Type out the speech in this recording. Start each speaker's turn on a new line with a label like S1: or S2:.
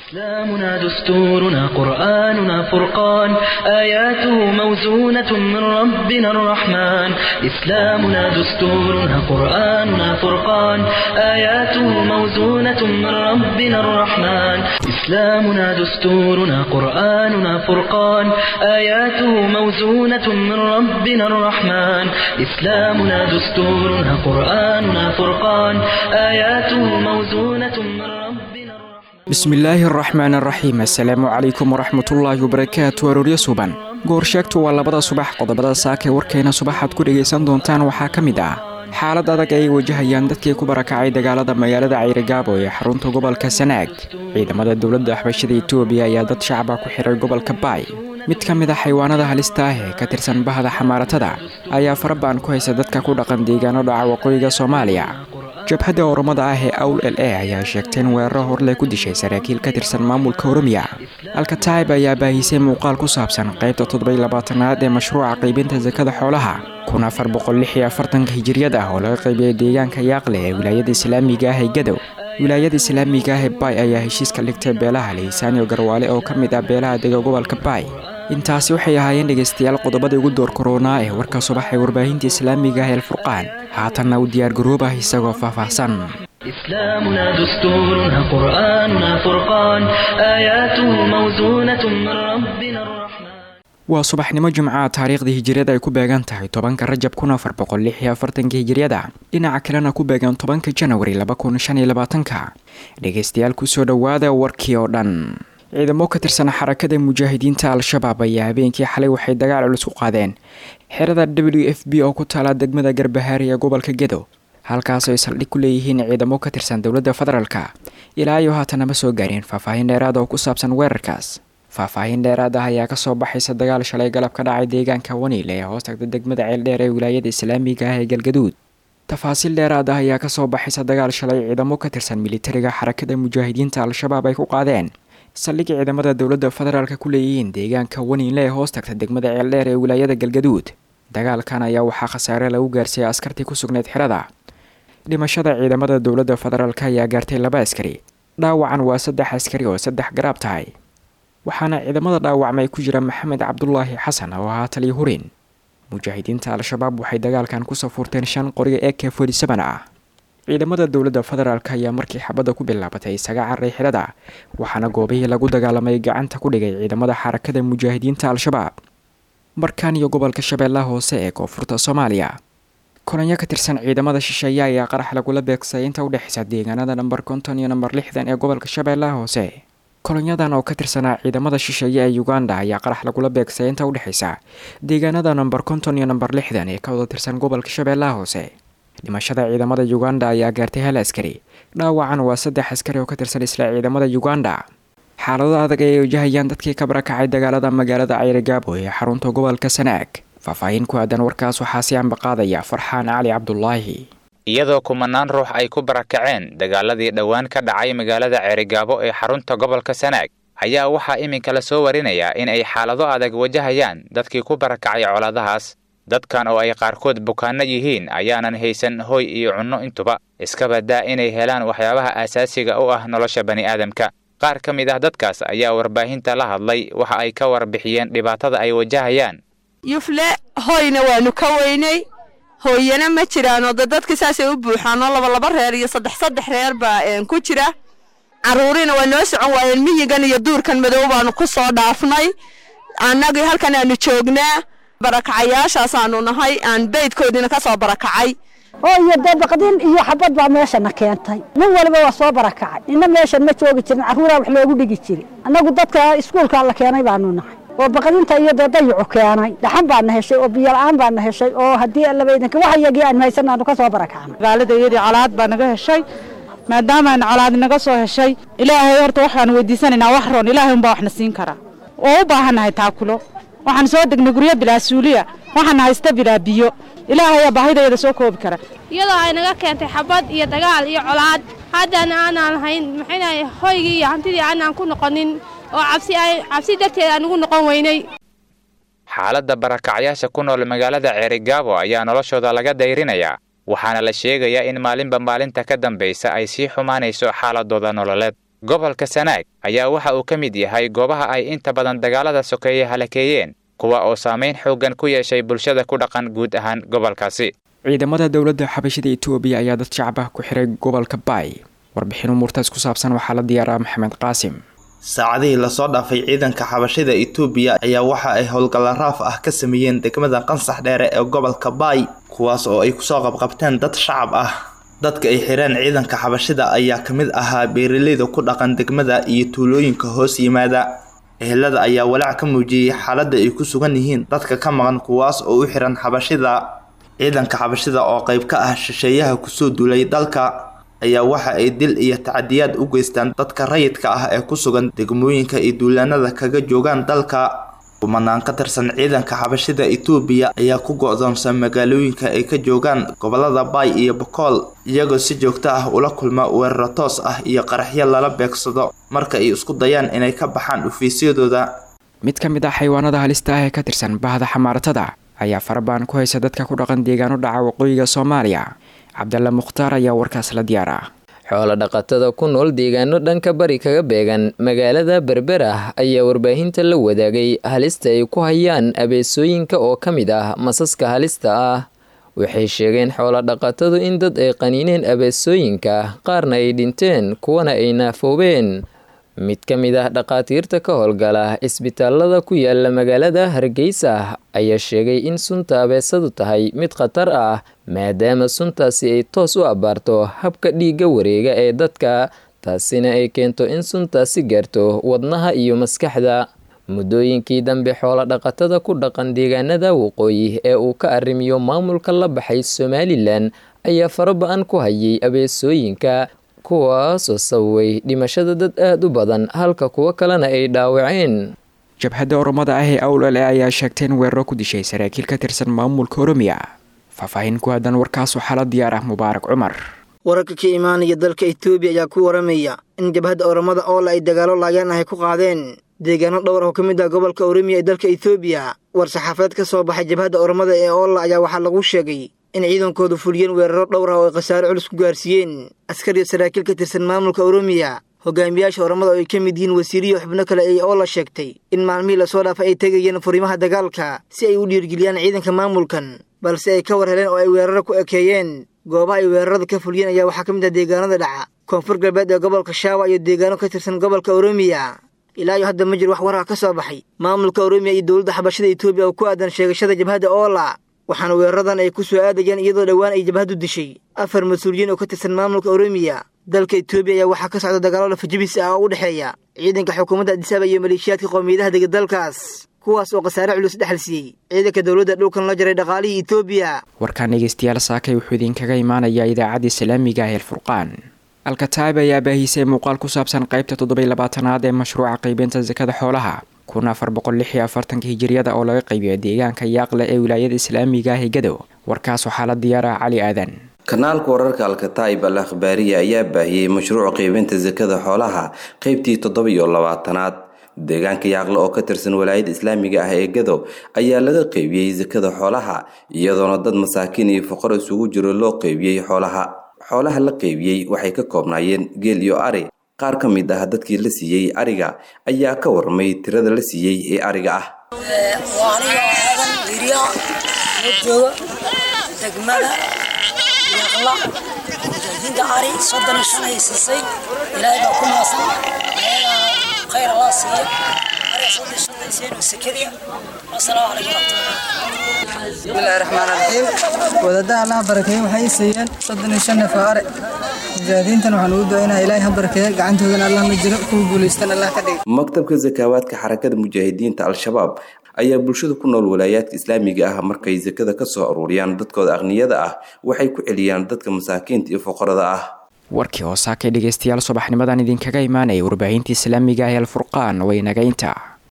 S1: إسلامنا دستورنا قرآننا فرقان آياته موزونة من ربنا الرحمن إسلامنا دستورنا قرآننا فرقان آياته موزونة من ربنا الرحمن إسلامنا دستورنا قرآننا فرقان آياته موزونة من ربنا الرحمن إسلامنا دستورنا قرآننا فرقان آياته موزونة من ربنا الرحمن
S2: bismillaahi araxmaan araxiim assalaamu calaykum waraxmatullaahi wabarakaatu arooryo suban goor sheegtu waa labada subax qodobada saakee warkeena subaxaad ku dhegaysan doontaan waxaa ka mid ah xaalad adag ay wajahayaan dadkii ku barakacay dagaalada magaalada cayrigaabo ee xarunta gobolka sanaag ciidamada dowladda axbashada etoobiya ayaa dad shacaba ku xiray gobolka baay mid ka mid a xaywaanada halista ah ee ka tirsan bahda xamaaratada ayaa farabaan ku haysa dadka ku dhaqan deegaano dhaca waqooyiga soomaaliya jabhadda oromada ah ee awl l a ayaa sheegtay in weeraro horley ku dishay saraakiil ka tirsan maamulka oromiya alkataib ayaa baahisay muuqaal ku saabsan qaybta toddobaylabaatanaad ee mashruuca qaybinta sakada xoolaha kun afar boqollixiyo afartanka hijiriyad ah oo laga qaybiyay deegaanka yaaqle ee wilaayada islaamiga ah ee gadow wilaayada islaamiga ah ee baay ayaa heshiiska dhigtay beelaha lihisaaniyo garwaale oo ka mid ah beelaha dega gobolka baay intaasi waxay ahaayeen dhegaystayaal qodobadii ugu door koronaa ee warka subax ee warbaahinta islaamiga ah eelfurqaan haatanna u diyaargaroobah isagoo faahfaahsan
S1: إسلامنا دستورنا قرآننا فرقان آياته موزونة من ربنا الرحمن
S2: waa subaxnimo jimcaha taariikhdii hijiriyada ay ku beegan tahay tobanka rajab kun afar boqol lix iyo afartanka hijiriyada dhinaca kalena ku beegan tobanka janawari laba kun shan iyo labaatanka dhegaystayaal kusoo dhowaada warkii oo dhan ciidamo ka tirsan xarakada mujaahidiinta al-shabaab ayaa habeenkii xalay waxay dagaal culus ku qaadeen xerada w f b oo ku taala degmada garbahaari ee gobolka gedo halkaas ay saldhig ku leeyihiin ciidamo ka tirsan dowladda federaalka ilaa iyo haatan nama soo gaareen faahfaahin dheeraad oo ku saabsan weerarkaas faahfaahin dheeraad ah ayaa kasoo baxaysa dagaal shalay galab ka dhacay deegaanka waniil ee hoos tagta degmada ceeldheer ee wilaayada islaamiga ah ee galgaduud tafaasiil dheeraad ah ayaa kasoo baxaysa dagaal shalay ciidamo ka tirsan militariga xarakada mujaahidiinta al-shabaab ay ku qaadeen saldhig ciidamada dowladda federaalka ku leeyihiin deegaanka waniinle ee hoos tagta degmada ceeldheer ee wilaayada galgaduud dagaalkan ayaa waxaa khasaare lagu gaarsiiyay askartii ku sugnayd xerada dhimashada ciidamada dowladda federaalk ayaa gaartay laba askari dhaawacan waa saddex askari oo saddex garaab tahay waxaana ciidamada dhaawacmay ku jira maxamed cabdulaahi xasan oo ahaa taliya hurin mujaahidiinta al-shabaab waxay dagaalkan ku safuurteen shan qoriga ee k forty seven ah ciidamada dowladda federaalk ayaa markii xabadda ku bilaabatay isaga carray xidhada waxaana goobihii lagu dagaalamay gacanta ku dhigay ciidamada xarakada mujaahidiinta al-shabaab markan iyo gobolka shabeellaha hoose ee koonfurta soomaaliya kolonyo ka tirsan ciidamada shisheeye ayaa qarax lagula beegsay inta u dhexeysa deegaanada namber konton iyo namber lixdan ee gobolka shabeellaha hoose kolonyadan oo ka tirsanaa ciidamada shisheeye ee uganda ayaa qarax lagula beegsay inta u dhexeysa deegaanada namber konton iyo namber lixdan ee ka wada tirsan gobolka shabeellaha hoose dhimashada ciidamada uganda ayaa gaartay hal askari dhaawacan waa saddex askari oo ka tirsan isla ciidamada uganda xaalado adag ay wajahayaan dadkii ka barakacay dagaalada magaalada cayrigaabo ee xarunta gobolka sanaag faahfaahin ku aadan warkaas waxaa si ambaqaadaya farxaan cali cabdulaahi
S3: iyadoo kumanaan ruux ay ku barakaceen dagaaladii dhowaan ka dhacay magaalada ceerigaabo ee xarunta gobolka sanaag ayaa waxaa iminka la soo warinayaa in ay xaalado adag wajahayaan dadkii ku barakacay colaadahaas dadkan oo ay qaarkood bukaanno yihiin ayaanan haysan hoy iyo cunno intuba iska badaa inay helaan waxyaabaha aasaasiga u ah nolosha bani'aadamka qaar ka mid ah dadkaas ayaa warbaahinta la hadlay waxa ay ka warbixiyeen dhibaatada ay wajahayaan
S4: yufle hoyna waanu ka weynay hooyana ma jiraanoo de dadka saasay u buuxaanoo labalaba reer iyo saddex saddex reer baa ku jira caruurina waa noo socon waayeen miyigan iyo duurkan madow baanu ku soo dhaafnay annagii halkan aanu joognaa barakacayaashaasaanu nahay aan beydkoodiina ka soo barakacay
S5: oo iyo dee baqdin iyo xabad baa meeshana keentay nin waliba waa soo barakacay nina meeshan ma joogi jirin carruuraa wax loogu dhigi jiray annagu dadka iskuulkaa la keenay baanu nahay oo baqdinta iyo dee dayacu keenay dhaxan baana heshay oo biyola-aan baana heshay oo haddii allabaydanka wax iyagii aan haysan aanu ka soo barakacnay
S6: magaalada iyadii colaad baa naga heshay maadaama aan colaad naga soo heshay ilaahay horta waxaan weydiisanaynaa wax roon ilaahay unbaa waxna siin karaa oo u baahannahay taakulo waxaan soo degnay guryo bilaa suuliya waxaan haysta bilaa biyo ilaahayaa baahidayada soo koobi kara
S7: iyadoo ay naga keentay xabad iyo dagaal iyo colaad haddana aanaan lahayn maxaynahay hoygii iyo hantidii aanaan ku noqonin oo cabsi ay cabsi darteed aan ugu noqon weynay
S3: xaaladda barakacyaasha ku nool magaalada ceerigaabo ayaa noloshooda laga dayrinayaa waxaana la sheegayaa in maalinba maalinta ka dambaysa ay sii xumaanayso xaaladooda nololeed gobolka sanaag ayaa waxa uu ka mid yahay goobaha ay inta badan dagaalada sokeeye halakeeyeen kuwa oo saamayn xooggan ku yeeshay bulshada ku dhaqan guud ahaan gobolkaasi
S2: ciidamada dowladda xabashida etoobiya ayaa dad shacab ah ku xiray gobolka baay warbixin umuurtaas ku saabsan waxaa la diyaaraa maxamed qaasim
S8: saacadihii lasoo dhaafay ciidanka xabashida etoobiya ayaa waxa ay howlgalla raaf ah ka sameeyeen degmada qansax dheere ee gobolka baay kuwaas oo ay kusoo qabqabteen dad shacab ah dadka ay xireen ciidanka xabashida ayaa ka mid ahaa beeraleyda ku dhaqan degmada iyo tuulooyinka hoos yimaada ehelada ayaa walaac ka muujiyey xaaladda ay ku sugan yihiin dadka ka maqan kuwaas oo u xiran xabashida ciidanka xabashida oo qayb ka ah shisheeyaha kusoo duulay dalka ayaa waxa ay dil iyo tacadiyaad u geystaan dadka rayidka ah ee ku sugan degmooyinka ay duulaanada kaga joogaan dalka kumanaan ka tirsan ciidanka xabashida etoobiya ayaa ku go-doonsan magaalooyinka ay ka joogaan gobolada baay iyo bokool iyagoo si joogto ah ula kulma weeraro toos ah iyo qaraxyo lala beegsado marka ay isku dayaan inay ka baxaan dhufiisyadooda
S2: mid ka mid ah xayawaanada halista ah ee ka tirsan bahda xamaaratada ayaa farabaan ku haysa dadka ku dhaqan deegaano dhaca waqooyiga soomaaliya cabdalla mukhtaar ayaa warkaas la diyaara
S9: xoolo dhaqatada ku nool deegaano dhanka bari kaga beegan magaalada berber ah ayaa warbaahinta la wadaagay halista ay ku hayaan abeesooyinka oo ka mid ah masaska halista ah waxay sheegeen xoolo dhaqatadu in dad ay qaniineen abeesooyinka qaarna ay dhinteen kuwana ay naafoobeen mid ka mid ah dhaqaatiirta ka howlgala isbitaalada ku yaala magaalada hargeysa ayaa sheegay in sunta abeesadu tahay mid khatar ah maadaama suntaasi ay toos u abbaarto habka dhiigga wareega ee dadka taasina ay keento in suntaasi gaarto wadnaha iyo maskaxda muddooyinkii dambe xoolo dhaqatada ku dhaqan deegaanada waqooyi ee uu ka arrimiyo maamulka la baxay somalilan ayaa faraba-an ku hayay abeesooyinka kuwaasoo sababay dhimashada dad aada u badan halka kuwo kalena ay dhaawaceen
S2: jabhadda oromada ah ee awlale ayaa sheegtay in weeraro ku dishay saraakiil ka tirsan maamulka oromiya faahfaahin ku aadan warkaas waxaa la diyaar ah mubaarak cumar
S10: wararka ka imaanaya dalka etoobiya ayaa ku waramaya in jabhadda oromada oola ay dagaalo laayaan ahy ku qaadeen deegaano dhowr ah oo ka mid ah gobolka oromiya ee dalka etoobiya war saxaafadeed ka soo baxay jabhadda oromada ee oola ayaa waxaa lagu sheegay in ciidankoodu fuliyeen weeraro dhowr ah oo ay khasaare culus ku gaarsiiyeen askariyo saraakiil ka tirsan maamulka oromiya hogaamiyaasha oromada oo ay ka mid yihiin wasiiriyo xubno kale ay oola sheegtay in maalmihii lasoo dhaafay ay tegayeen furimaha dagaalka si ay u dhiirgeliyaan ciidanka maamulkan balse ay ka war heleen oo ay weeraro ku ekeeyeen goobaha ay weerarada ka fuliyeen ayaa waxaa ka mid ah deegaanada dhaca koonfur galbeed ee gobolka shaawa iyo deegaano ka tirsan gobolka oromiya ilaa iyo hadda ma jiro wax warar ka soo baxay maamulka oromiya iyo dowladda xabashada etoobiya oo ku aadan sheegashada jabhadda oola waxaana weeraradan ay ku soo aadayaan iyadoo dhowaan ay jabhaddu dishay afar mas-uuliyiin oo ka tirsan maamulka oromiya dalka etoobiya ayaa waxaa ka socda dagaalo lafajabis ah oo u dhexeeya ciidanka xukuumadda adisaba iyo maleeshiyaadka qowmiyadaha dega dalkaas kuwaas oo khasaare culus dhexal siiyey ciidanka dowladda dhulkan la jaray dhaqaalihii etoobiya
S2: warkaan dhegeystayaal saakay wuxuu idinkaga imaanayaa idaacadda islaamiga ah eelfurqaan alkataib ayaa baahisay muuqaal ku saabsan qaybta toddoby labaatanaad ee mashruuca qaybinta sakada xoolaha kun afar boqol lix iyo afartanka hijiriyada oo laga qaybiyo deegaanka yaaqle ee wilaayada islaamiga ah ee gadow warkaas waxaa la diyaaraha cali aadan
S11: kanaalka wararka alkataib al akhbaariya ayaa baahiyey mashruuca qaybinta sakada xoolaha qeybtii toddoba iyo labaatanaad deegaanka yaaqle oo ka tirsan walaayada islaamiga ah ee gadow ayaa laga qeybiyey sakada xoolaha iyadoona dad masaakiin iyo foqor isugu jiro loo qeybiyey xoolaha xoolaha la qeybiyey waxay ka koobnaayeen geel iyo ari qaar ka mid ah dadkii la siiyey ariga ayaa ka warmay tirada la siiyey ee ariga ah
S12: waa aniga aadan wirya la jooga degmada yaqla mujaahidiinta ari soddon iyo shan ay siisay ilaahay baa ku maasan ayagaa khayr allah siiya ariga soddon iyo shan ay siiyeen oo sekadiya wasalaamu calaykum waraxmatullahi
S13: bismillahi raxmaan raxiim wadadaha allaha barakeeye waxay i siiyeen soddon iyo shan neef oo are mujaahidiintan waxaan ugu ducaynaa ilaahay ha barakeeye gacantoodana allah ma jiro kuwa guulaystan allah ka dhigay
S11: maktabka sakaawaadka xarakada mujaahidiinta al-shabaab ayaa bulshada ku nool walaayaadka islaamiga ah markay sakada ka soo aruuriyaan dadkooda aqniyada ah waxay ku celiyaan dadka masaakiinta iyo foqorada ah
S2: warkii oo saakay dhegeystayaal subaxnimadan idinkaga imaanaya warbaahinta islaamiga ah ee alfurqaan way nagaynta